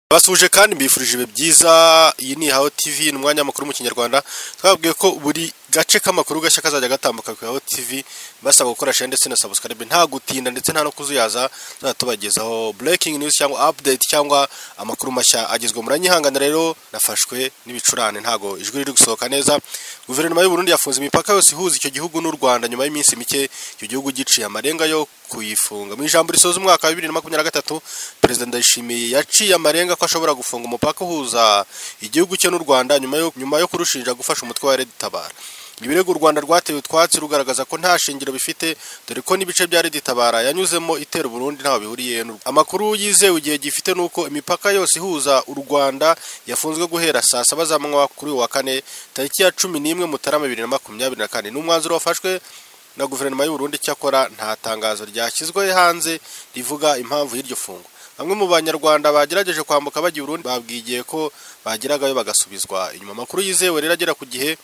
Abasuhuje kandi mbifurije ibihe byiza, iyi ni Ihaho TV, ni umwanya w'amakuru mu Kinyarwanda, twababwiye ko buri gace k'amakuru gashya kazajya gatambuka ku Ihaho TV, basaba gukora share ndetse na subscribe, nta gutinda ndetse nta no kuzuyaza, tuzajya tubagezaho breaking news cyangwa update cyangwa amakuru mashya agezweho. Muranyihangana rero, nafashwe n'ibicurane, ntago ijwi riri gusohoka neza. Guverinoma y'u Burundi yafunze imipaka yose ihuza icyo gihugu n'u Rwanda nyuma y'iminsi mike, icyo gihugu giciye amarenga yo kuyifunga. Mu ijambo risoza umwaka wa 2023, Perezida Ndayishimiye yaciye amarenga ko ashobora gufunga umupaka uhuza igihugu cye n'u Rwanda nyuma yo nyuma yo kurushinja gufasha umutwe wa Red Tabara. Ibirego u Rwanda rwateye utwatsi rugaragaza ko nta shingiro bifite dore ko n'ibice bya Red Tabara yanyuzemo itera Burundi ntaho bihuriye n'u Amakuru yizewe igihe gifite nuko imipaka yose ihuza u Rwanda yafunzwe guhera saa saba za manywa kuri uyu wa kane tariki ya 11 Mutarama 2024. Ni umwanzuro wafashwe na guverinoma y'u Burundi cyakora nta tangazo ryashyizwe hanze rivuga impamvu y'iryo fungwa. Bamwe mu banyarwanda bagerageje kwambuka bajya i Burundi babwigiye ko bageragayo bagasubizwa inyuma. Amakuru yizewe rero agera ku gihe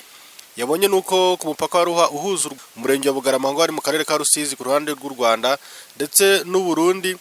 yabonye nuko ku mupaka wa Ruha uhuza u- umurenge wa Bugarama ngo ari mu karere ka Rusizi ku ruhande rw'u Rwanda ndetse n'u Burundi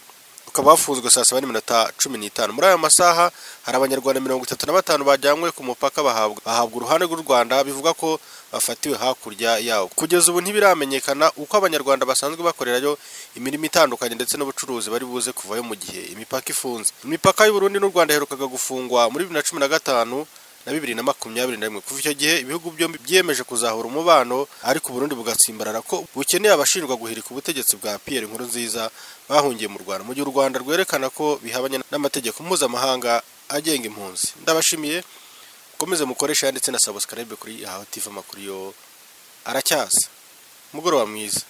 ukaba wafunzwe saa saba n'iminota cumi n'itanu muri aya masaha hari abanyarwanda mirongo itatu na batanu bajyanywe ku mupaka bahabwa bahabwa uruhande rw'u Rwanda bivuga ko bafatiwe hakurya yawo kugeza ubu ntibiramenyekana uko abanyarwanda basanzwe bakorerayo imirimo itandukanye ndetse n'ubucuruzi bari buze kuvayo mu gihe imipaka ifunze imipaka y'u Burundi n'u Rwanda yaherukaga gufungwa muri 2015 na bibiri na makumyabiri na rimwe kuva icyo gihe ibihugu byombi byiyemeje kuzahura umubano ariko Burundi bugatsimbarara ko bukeneye abashinjwa guhirika ubutegetsi bwa Pierre Nkurunziza bahungiye mu Rwanda mu gihe u Rwanda rwerekana ko bihabanye n'amategeko mpuzamahanga agenga impunzi ndabashimiye mukomeze mukoresha ndetse na subscribe kuri Ihaho TV amakuru yo aracyasa umugoroba mwiza